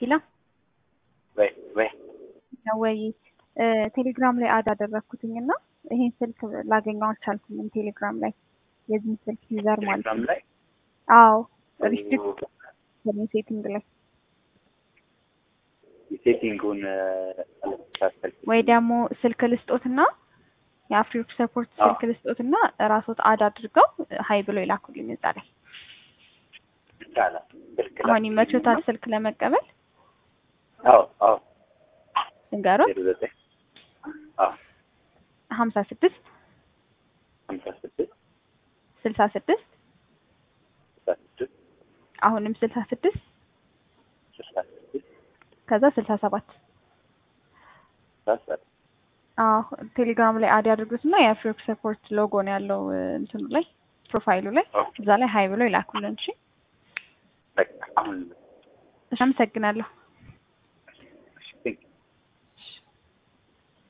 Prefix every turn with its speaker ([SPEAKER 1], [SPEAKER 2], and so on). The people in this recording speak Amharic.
[SPEAKER 1] ኪላ
[SPEAKER 2] ወይ ወይ
[SPEAKER 1] ወይ ቴሌግራም ላይ አድ አደረግኩትኝ እና ይሄን ስልክ ላገኘው አልቻልኩኝም። ቴሌግራም ላይ የዚህን ስልክ ዩዘር ማለት
[SPEAKER 2] ቴሌግራም
[SPEAKER 1] ነው።
[SPEAKER 2] ላይ
[SPEAKER 1] አዎ ሪስትሪክት ሴቲንግ ላይ
[SPEAKER 2] ሴቲንጉን ሳስተል
[SPEAKER 1] ወይ ደግሞ ስልክ ልስጦትና የአፍሪክ ሰፖርት
[SPEAKER 2] አዎ።
[SPEAKER 1] ስልክ ልስጦትና ራሶት አድ አድርገው ሀይ ብሎ ይላኩልኝ እዛ ላይ።
[SPEAKER 2] ይቻላል። ስልክ ላይ
[SPEAKER 1] አሁን ይመቾታል ስልክ ለመቀበል
[SPEAKER 2] አዎ አዎ
[SPEAKER 1] ንገሩት።
[SPEAKER 2] ዜሮ ዘጠኝ አዎ
[SPEAKER 1] ሀምሳ ስድስት
[SPEAKER 2] ሀምሳ ስድስት
[SPEAKER 1] ስልሳ ስድስት
[SPEAKER 2] ስልሳ ስድስት
[SPEAKER 1] አሁንም ስልሳ ስድስት
[SPEAKER 2] ስልሳ ስድስት
[SPEAKER 1] ከዛ ስልሳ ሰባት
[SPEAKER 2] ስልሳ ሰባት
[SPEAKER 1] አዎ ቴሌግራም ላይ አድ ያድርጉትና የአፍሪክ ሰፖርት ሎጎ ነው ያለው እ፣ እንትኑ ላይ ፕሮፋይሉ ላይ
[SPEAKER 2] ኦኬ
[SPEAKER 1] እዛ ላይ ሀይ ብሎ ይላኩልን። እሺ
[SPEAKER 2] በቃ አሁን
[SPEAKER 1] እሺ፣ አመሰግናለሁ።